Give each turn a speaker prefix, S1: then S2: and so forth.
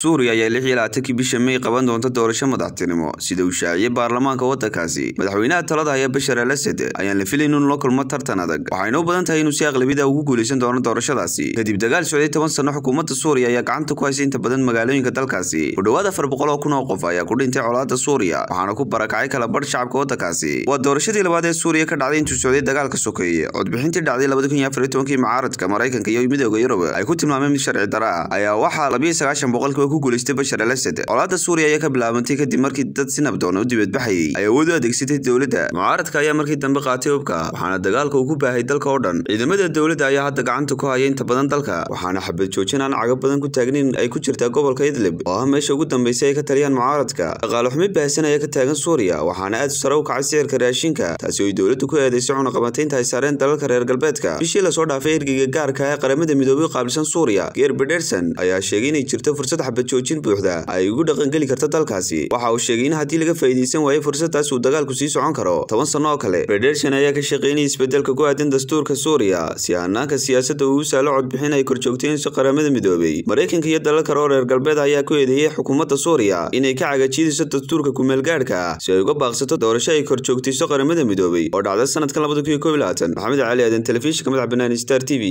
S1: suuriya ayaa lix iyo labaatankii bisha may qaban doonta doorasho madaxtinimo sida uu shaaciyey baarlamaanka waddankaasi madaxweynaha talada haya bashar al asad ayaan la filayn inuu la kulmo tartan adag waxayna u badan tahay inuu si aqlabida ugu guuleysan doono doorashadaasi kadib dagaal socday toban sano xukuumadda suuriya ayaa gacanta ku haysa inta badan magaalooyinka dalkaasi ku dhowaad afar boqol oo kun oo qof ayaa ku dhintay colaadda suuriya waxaana ku barakacay kala badh shacabka waddankaasi waa doorashadii labaad ee suuriya ka dhacday intuu socday dagaalka sokeeye codbixintii dhacday labada kun iyo afar iyo tobankii mucaaradka maraykanka iyo midooda yurub ay ku tilmaameen mid sharci dara ah ayaa waxaa labiyo sagaashan boqolkiiba ku guuleystay bashar al asad colaadda suuriya ayaa ka bilaabantay kadib markii dad si nabdoon u dibadbaxayay ay awood u adeegsatay dowladda mucaaradka ayaa markii dambe qaatay hubka waxaana dagaalka uu ku baahay dalka oo dhan ciidamada dowladda ayaa hadda gacanta ku haya inta badan dalka waxaana xabad joojin aan caga badan ku taagnayn ay ku jirtaa gobolka idlib oo ah meesha ugu dambeysay ay ka taliyaan mucaaradka dhaqaale xumi baahsan ayaa ka taagan suuriya waxaana aad sare u kacay sicirka raashinka taasi oo ay dowladdu ku eedeysay cunaqabataynta ay saareen dalalka reer galbeedka bishii lasoo dhaafay ergeyga gaarka ee qaramada midoobay u qaabilsan suuriya geer bederson ayaa sheegay inay jirto fursad xabad joojin buuxda ay ugu dhaqangeli karta dalkaasi waxa uu sheegay in haddii laga faa'iidaysan waayo fursadaas uu dagaalku sii socon karo toban sanno oo kale bederson ayaa ka shaqeynaya isbedelka ku aadan dastuurka suuriya si hanaanka siyaasadda uu u saalo codbixin ay korjoogteenso qaramada midoobay maraykanka iyo dalal kale oo reer galbeed ayaa ku eedeeyey xukuumadda suuriya inay ka cagajiidayso dastuurka kumeelgaadhka ah si ay uga baaqsato doorasho ay korjoogtayso qaramada midoobay oo dhacda sanadkan labada kun iyo koob iyo labaatan maxamed cali aadan telefishinka madax bannaan star t v